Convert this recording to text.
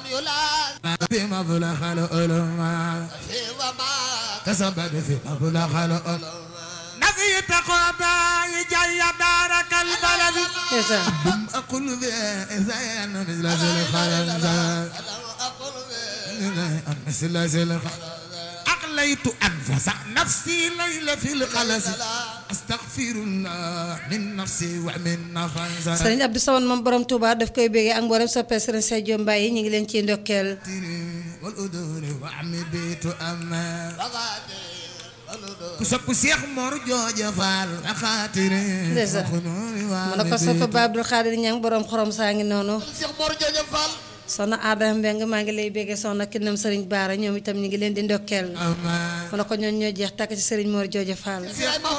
بما بلغ العلماء كسبب في مبلغ العلماء نفيت قبائي جاي دارك البلد ndeysaan دم أقول بإذن مثل ذي الخلنزة مثل ذي الخلنزة أقليت أنفس نفسي ليلة في القلس أستغفر الله من نفسي ومن نفسي sëriñ Abdou Samane moom borom Touba daf koy béggee ak mboolem soppee sëriñ Sadio Mbaye yi ñu ngi leen ciy ndokkeel والأذون وعمي بيت أما كسب سيخ مور جوجة فال خاطري Ndeysaan. mu ne ko sopp ba Abdou Khadir Ñang borom xorom saa ngi noonu Cheikh Mor Jooja Fall soxna Adama Mbeng maa ngi lay béggee soxna Kinam sëriñ Baara ñoom itam ñu ngi leen di ndokkeel أما mu ne ko ñoon ñoo jeex takk ci sëriñ Mor Jooja Fall Cheikh